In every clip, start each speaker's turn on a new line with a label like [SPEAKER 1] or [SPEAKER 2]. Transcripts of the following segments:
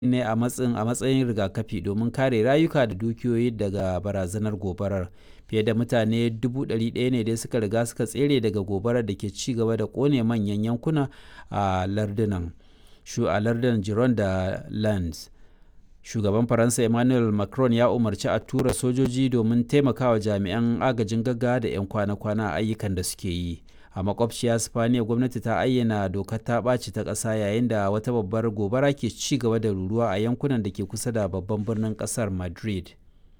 [SPEAKER 1] ne a matsayin a matsayin rigakafi domin kare rayuka da dukiyoyi daga barazanar gobarar fiye da mutane 100,000 ne dai suka riga suka tsere daga gobarar da ke ci gaba da kone manyan yankuna a lardunan shu a lardunan Giron da Lens shugaban faransa emmanuel macron ya umarci a tura sojoji domin taimakawa jami'an agajin gaggawa da 'yan kwana-kwana a ayyukan da suke yi a makwabciya spaniya gwamnati ta ayyana dokar ta ɓaci ta ƙasa yayin da wata babbar gobara ke ci gaba da ruruwa a yankunan da ke kusa da babban birnin ƙasar madrid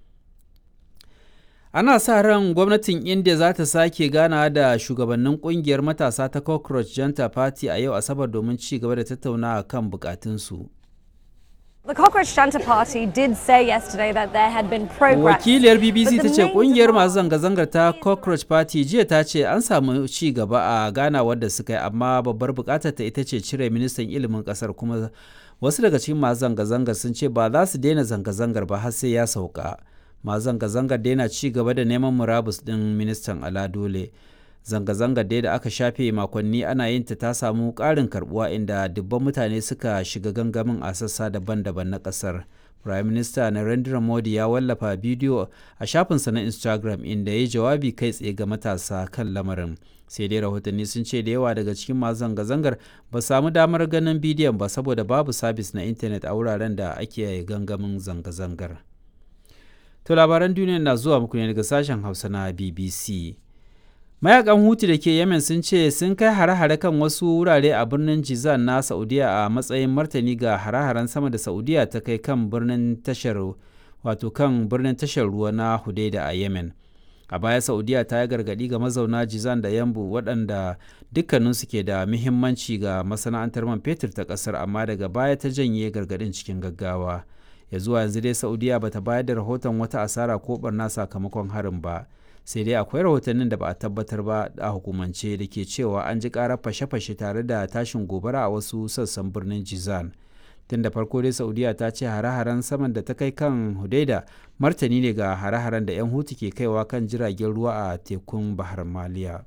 [SPEAKER 1] ana sa ran gwamnatin india za ta sake gana da shugabannin kungiyar matasa ta cockroach janta party a yau asabar domin ci gaba da tattaunawa kan bukatunsu
[SPEAKER 2] The Cockroach Junta Party did say yesterday that there had been progress.
[SPEAKER 1] wakiliyar bbc
[SPEAKER 2] but the
[SPEAKER 1] ta ce
[SPEAKER 2] main
[SPEAKER 1] kungiyar masu
[SPEAKER 2] demand
[SPEAKER 1] zanga-zangar ta cockroach party jiya ta ce an samu ci gaba a ganawar da suka yi amma babbar bukatar ta ita ce cire ministan ilimin kasar kuma wasu daga cikin masu zanga-zangar sun ce ba za su daina zanga-zangar ba har sai ya sauka masu zanga-zangar daina ci gaba da neman murabus din ministan ala dole zanga-zangar dai da aka shafe makonni ana yin ta ta samu ƙarin karbuwa inda dubban mutane suka shiga gangamin a sassa daban-daban na ƙasar prime minister narendra modi ya wallafa bidiyo a shafinsa na instagram inda ya yi jawabi kai tsaye ga matasa kan lamarin sai dai rahotanni sun ce da yawa daga cikin masu zanga-zangar ba samu damar ganin bidiyon ba saboda babu sabis na intanet a wuraren da ake gangamin zanga-zangar to labaran duniya na zuwa muku ne daga sashen hausa na bbc mayakan hutu da ke yemen sun ce sun kai hare-hare kan wasu wurare a birnin jizan na saudiya a matsayin martani ga hare-haren sama da saudiya ta kai kan birnin tashar wato kan birnin tashar ruwa na hudaida a yemen a baya saudiya ta yi gargadi ga mazauna jizan da yambu waɗanda dukkaninsu ke da muhimmanci ga masana'antar man fetur ta ƙasar amma daga baya ta janye gargadin cikin gaggawa ya zuwa yanzu dai saudiya bata bayar da rahoton wata asara ko barna sakamakon harin ba sai dai akwai rahotannin da ba a tabbatar ba a hukumance da ke cewa an ji karar fashe-fashe tare da tashin gobara a wasu sassan birnin jizan tun da farko dai saudiya ta ce hare-haren saman da ta kai kan hudaida martani ne ga hare-haren da 'yan hutu ke kaiwa kan jiragen ruwa a tekun bahar maliya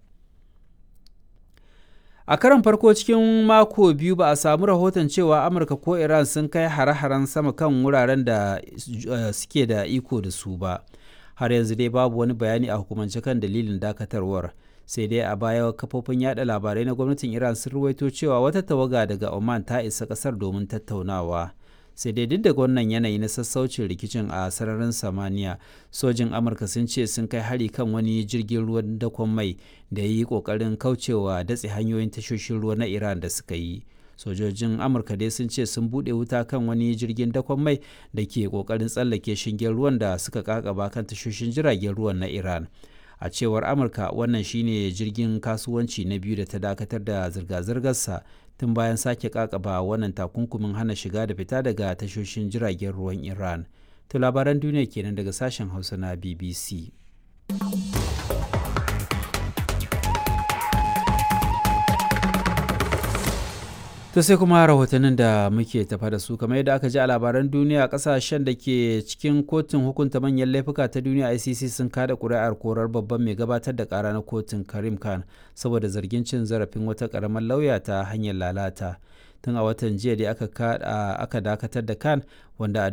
[SPEAKER 1] a karon farko cikin mako biyu ba a samu rahoton cewa amurka ko iran sun kai hare-haren sama kan wuraren da uh, suke da iko da su ba har yanzu dai babu wani bayani a hukumance kan dalilin dakatarwar sai dai a baya kafofin yada labarai na gwamnatin iran sun ruwaito cewa wata tawaga daga oman ta isa kasar domin tattaunawa sai dai duk da wannan yanayi na sassaucin rikicin a sararin samaniya sojin amurka sun ce sun kai hari kan wani jirgin ruwan dakon mai da ya yi kokarin kaucewa datse hanyoyin tashoshin ruwa na iran da suka yi sojojin amurka dai sun ce sun bude wuta kan wani jirgin dakon mai da ke kokarin tsallake shingen ruwan da suka kakaba kan tashoshin jiragen ruwan na iran a cewar amurka wannan shine jirgin kasuwanci na biyu da ta dakatar da zirga-zirgarsa tun bayan sake kakaba wannan takunkumin hana shiga da fita daga tashoshin jiragen ruwan iran to labaran duniya kenan daga sashen hausa na bbc to sai kuma rahotannin da muke tafa da su kamar yadda aka ji a labaran duniya kasashen da ke cikin kotun hukunta manyan laifuka ta duniya icc sun kada kuri'ar korar babban mai gabatar da kara na kotun karim khan saboda zargin cin zarafin wata karamar lauya ta hanyar lalata tun a watan jiya da aka dakatar da khan wanda a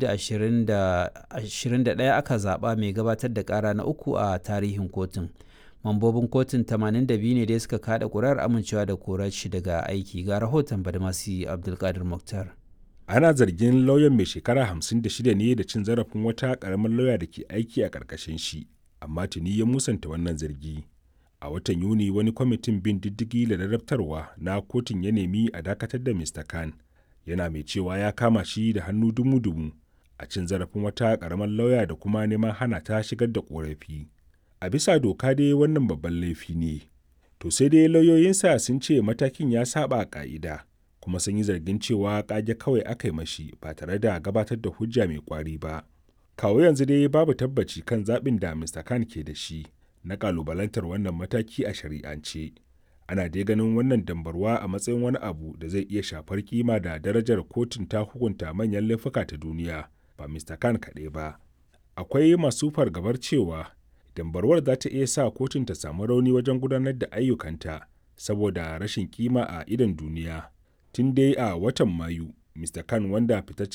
[SPEAKER 1] 2021 aka zaba mai gabatar da kara na uku a tarihin kotun mambobin kotun 82 ne dai suka kada kurar amincewa da korar shi daga aiki ga rahoton badmasi abdulkadir muktar
[SPEAKER 3] ana zargin lauyan mai shekara 56 ne da cin zarafin wata karamar lauya da ke aiki a ƙarƙashin shi amma tuni ya musanta wannan zargi a watan yuni wani kwamitin bin diddigi da ladabtarwa na kotun ya nemi a dakatar da mr khan yana mai cewa ya kama shi da hannu dumu-dumu a cin zarafin wata karamar lauya da kuma neman hana ta shigar da korafi a bisa doka dai wannan babban laifi ne to sai dai lauyoyinsa sun ce matakin ya saba ka'ida kuma sun yi zargin cewa kage kawai aka yi mashi ba tare da gabatar da hujja mai kwari ba kawo yanzu dai babu tabbaci kan zaɓin da mr khan ke da shi na kalubalantar wannan mataki a shari'ance ana dai ganin wannan dambarwa a matsayin wani abu da zai iya shafar kima da darajar kotun ta hukunta manyan laifuka ta duniya ba mr khan kaɗai ba akwai masu fargabar cewa dambarwar za ta iya sa kotun ta samu rauni wajen gudanar da ayyukanta saboda rashin kima a idon duniya tun dai a watan mayu mr khan wanda fitaccen